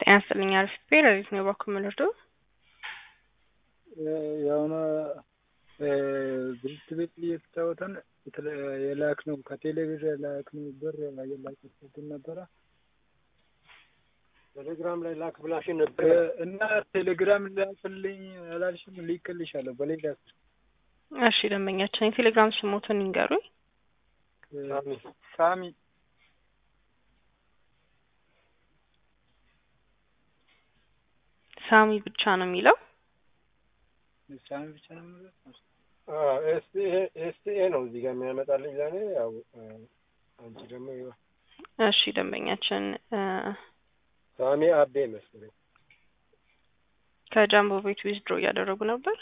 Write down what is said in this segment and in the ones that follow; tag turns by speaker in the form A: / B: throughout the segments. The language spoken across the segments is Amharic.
A: ጤና ይስጥልኝ አሪፍ ሌሊት ነው እባክዎ የምንወርደው
B: የሆነ ብርድ ቤት እየተጫወተን የላክነው ከቴሌብር የላክነው ብር የላክበትን ነበረ
C: ቴሌግራም ላይ ላክ ብላሽን ነበር
B: እና ቴሌግራም ላክልኝ አላልሽም? ልክልሻለሁ በሌላ
A: እሺ ደንበኛችን የቴሌግራም ስሞትን ይንገሩኝ
C: ሳሚ
B: ሳሚ
A: ሳሚ ብቻ ነው የሚለው
B: ሳሚ ብቻ ነው የሚለው
C: ኤስቲኤ ነው እዚህ ጋር የሚያመጣልኝ ለእኔ ያው አንቺ ደግሞ ይኸው
A: እሺ ደንበኛችን
C: ሳሚ አቤ መሰለኝ
A: ከጃምቦ ቤት ዊዝድሮ እያደረጉ ነበር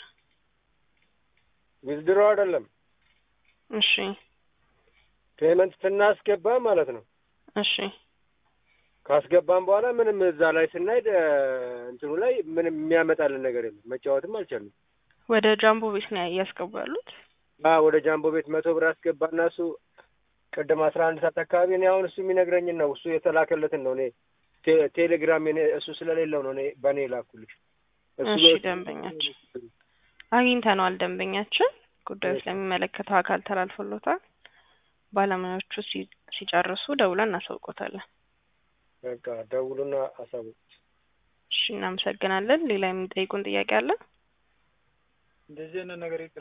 C: ዊዝድሮ አይደለም
A: እሺ
C: ፔመንት ስናስገባ ማለት ነው
A: እሺ
C: ካስገባን በኋላ ምንም እዛ ላይ ስናይ እንትኑ ላይ ምንም የሚያመጣልን ነገር የለም መጫወትም አልቻልንም
A: ወደ ጃምቦ ቤት ነው እያስገቡ ያሉት
C: ወደ ጃምቦ ቤት መቶ ብር አስገባና እሱ ቅድም አስራ አንድ ሰዓት አካባቢ እኔ አሁን እሱ የሚነግረኝን ነው እሱ የተላከለትን ነው እኔ ቴሌግራም እሱ ስለሌለው ነው እኔ በእኔ ላኩልሽ
A: እሺ ደንበኛችን አግኝተነዋል ደንበኛችን ጉዳዩ ስለሚመለከተው አካል ተላልፎሎታል ባለሙያዎቹ ሲጨርሱ ደውለን እናሳውቆታለን
C: በቃ ደውሉና አሳውቁ
A: እሺ እናመሰግናለን ሌላ የሚጠይቁን ጥያቄ አለ
B: እንደዚህ አይነት ነገር ይቅራ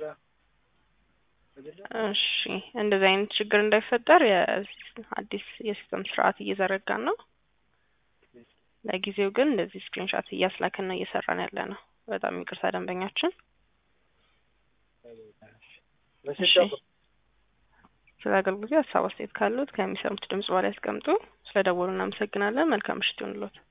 A: እሺ እንደዚህ አይነት ችግር እንዳይፈጠር የአዲስ የሲስተም ስርዓት እየዘረጋን ነው ለጊዜው ግን እንደዚህ ስክሪንሻት እያስላክን ነው እየሰራን ያለ ነው በጣም ይቅርታ ደንበኛችን ስለ አገልግሎት ሀሳብ አስተያየት ካሉት ከሚሰሙት ድምጽ በኋላ ያስቀምጡ ስለ ደወሉ እናመሰግናለን መልካም ምሽት ይሁንልዎት